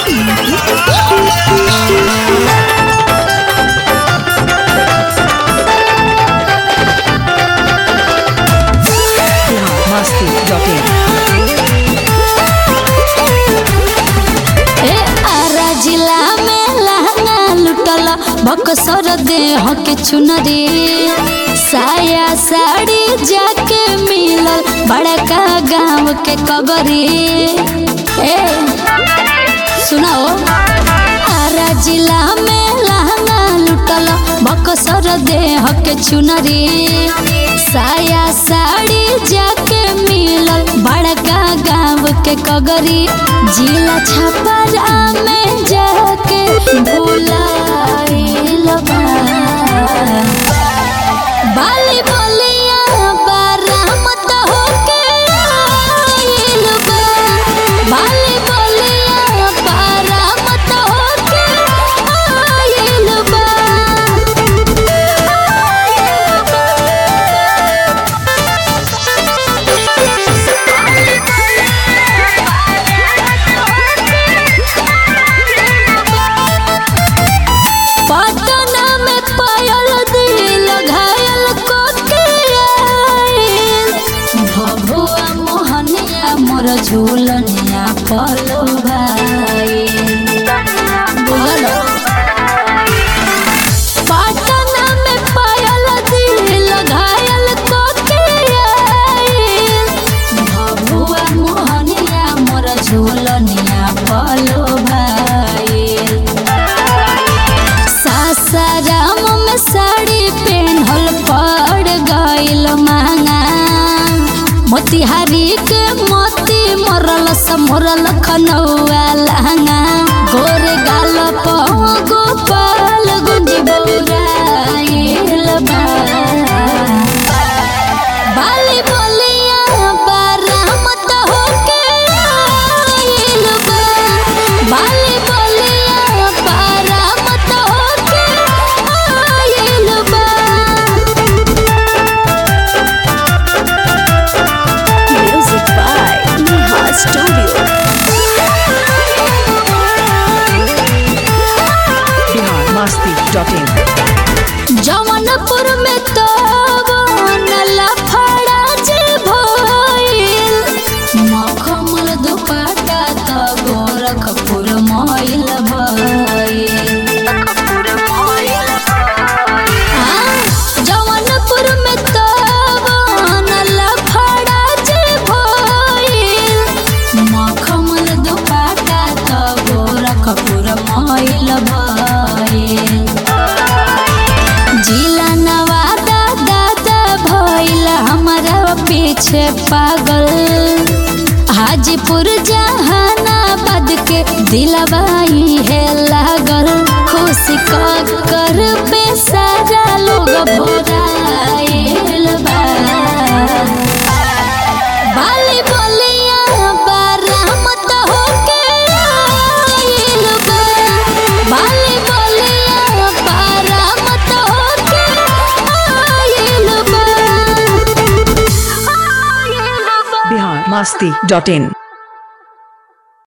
biharmasti.in ए आरा जिला में लहंगा लुटल बक्सर देह के चुनरी साया साड़ी जाके मिलल बड़का गांव के कगरी ए सुनाओ आरा जिला में लहंगा लुटल बक्सर देह के चुनरी साया साड़ी जाके मिलल बड़का गांव के कगरी जिला छपरा में जाके बुलाइल बा बाली बोलिया बरामत होके आइल बा बाली बोलिया बरामत होके आइल बा पटना में पायल दिल घायल को के आइल भभुआ मोहनिया मोर झूलनिया पलो भाई बुझलो पटना में पायल दिल घायल को के आइल भभुआ मोहनिया मोर झूलनिया पलो भाई सासाराम में साड़ी पेन्हल पड़ गइल महंगा मोतिहारी के मोती मरल समरल खनौआ लहंगा गोर गाल गोपाल गुंज बौराइल बा बाली बोलिया बरामत होके आइल बा बाली बोलिया बरामत होके आइल बा Music by Neha Studio. biharmasti.in जवनपुर में तो लफड़ा जे भइल मखमल दुपट्टा त गोरखपुर मइल भइल आ, जवनपुर में तो लफड़ा जे भइल मखमल दुपट्टा त गोरखपुर मइल भइल जिला नवादा दादा भइल हमारा पीछे पागल हाजीपुर जहानाबाद के दिलवाई है लागल खुशी कर पे सारा लोग भोराइल बा बाली बोलिया बरामत होके आइल बा बाली बोलिया बरामत होके आइल बा आइल बा biharmasti.in